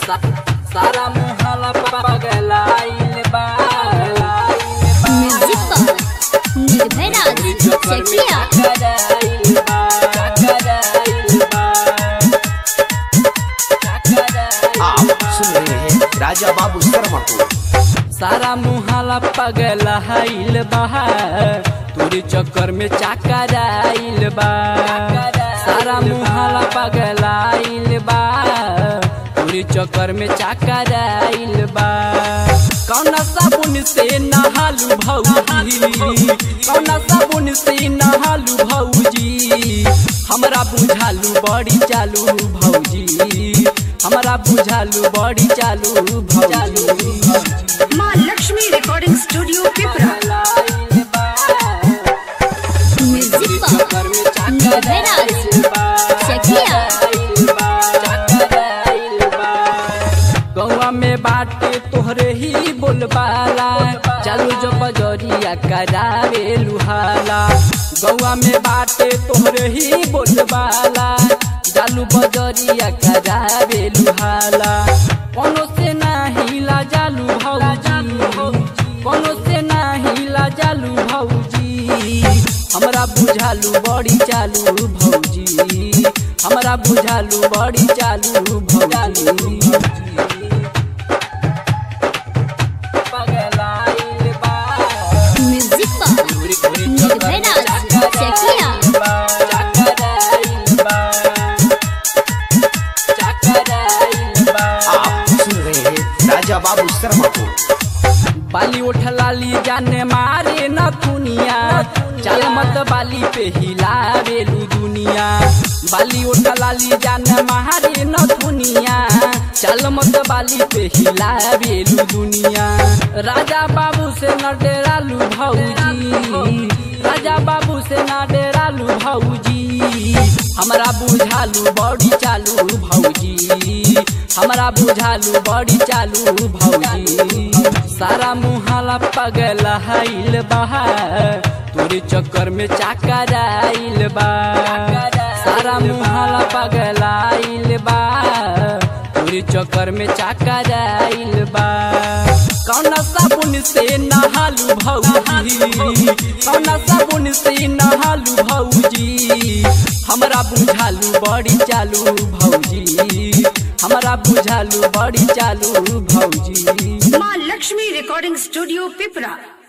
सारा मुहला पगलाइल बा म्यूजिक पर निर्भय राज चकिया कराइल बा कराइल बा आप सुन रहे हैं राजा बाबू शर्मा को सारा मुहाला पगलाइल बा तोरे चक्कर में चकराइल बा सारा मुहाला पगलाइल बा तोरे चक्कर में चकराइल बा कौन साबुन से नहालू भौजी कौन साबुन से नहालू भौजी हमरा बुझालू बड़ी चालू भौजी हमरा बुझालू बड़ी चालू भौजी माँ Lakshmi recording studio Pipra music पर निर्भय राज चकिया गौवा में बाटे तोहरे ही बोलबाला चालू जो बजरिया करावे लुहाला गौवा में बाटे तोहरे ही बोलबाला चालू बजरिया करावे लुहाला कोनो से ना हिला जालू भौजी कोनो से ना हिला जालू भौजी हमरा बुझालू बड़ी चालू भौजी हमरा बुझालू बड़ी चालू भौजी पगलाइल बा म्यूजिक पर निर्भय राज चकिया चकराइल बा चकराइल बा आप सुन रहे हैं राजा बाबू शर्मा को बाली उठ लाली जाने मारे न दुनिया चल मत बाली पे हिलावेलू दुनिया बाली उठ लाली जाने मारे न दुनिया चल मत बाली पे हिलावेलू दुनिया राजा बाबू से न डेरालू भौजी राजा बाबू से न डेरालू भौजी हमरा बुझालू बड़ी चालू भौजी हमरा बुझालू बड़ी चालू भौजी सारा मुहाला पगलाइल बा तोरे चक्कर में चकराइल बा सारा मुहाला पगलाइल बा तोरे चक्कर में चकराइल बा कौन साबुन से नहालू भौजी कौन साबुन से नहालू भौजी हमरा बुझालू बड़ी चालू भौजी हमरा बुझालू बड़ी चालू भौजी माँ लक्ष्मी रिकॉर्डिंग स्टूडियो पिपरा